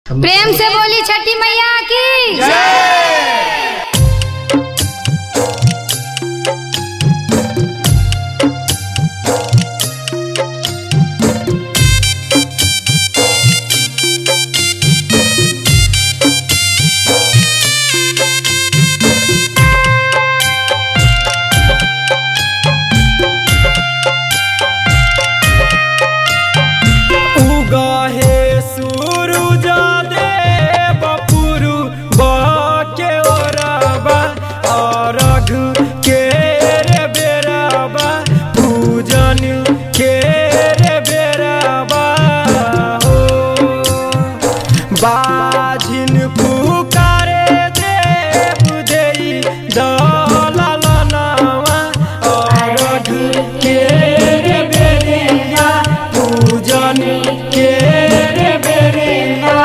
प्रेम से बोली छठी मैया की उगहे सूरुज देव पुरु बके ओरबा अरघ के रे बेरबा पूजन के रे बेरबा हो बाझिन पुकारे देव देई दललनवा अरघ के रे बेरिया पूजन के रे बेरिया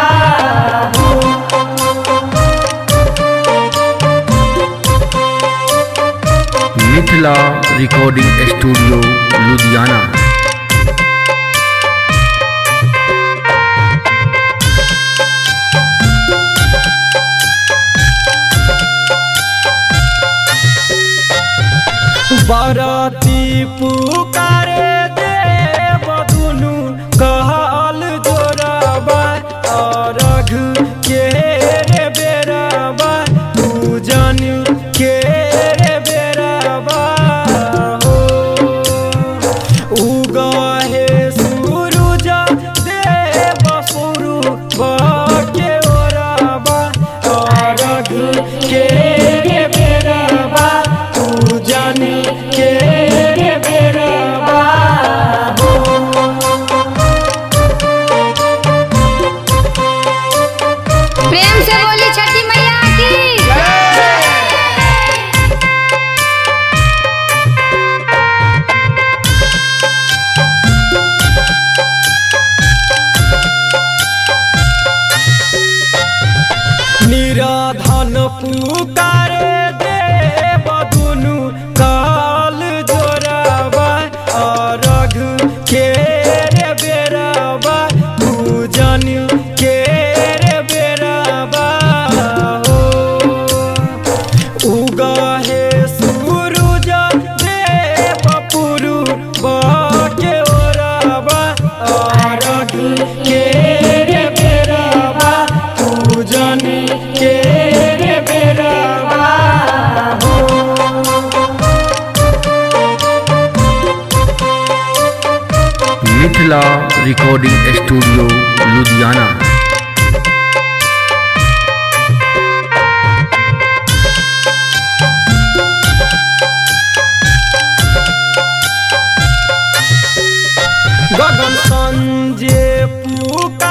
मिथिला रिकॉर्डिंग स्टूडियो लुधियाना बरती पुकारे देव दुनु कहल जोरबा अरघ के रे बेरबा पूजन के रे बेरबा हो उगहे सूरुज देव पुरु बके ओरबा अरघ के रे बेरबा पूजन के रे बेरबा हो प्रेम से बोली छठी मैया की निराधन पुकारे देव दुनु काल जोरबा अरघ के रे बेरबा पूजन के रे बेरबा हो उगहे सूरुज देव पुरु बके ओरबा अरघ के रे बेरबा पूजन के रे बेरबा हो मिथिला रिकॉर्डिंग स्टूडियो लुधियाना गगन संजे पुकार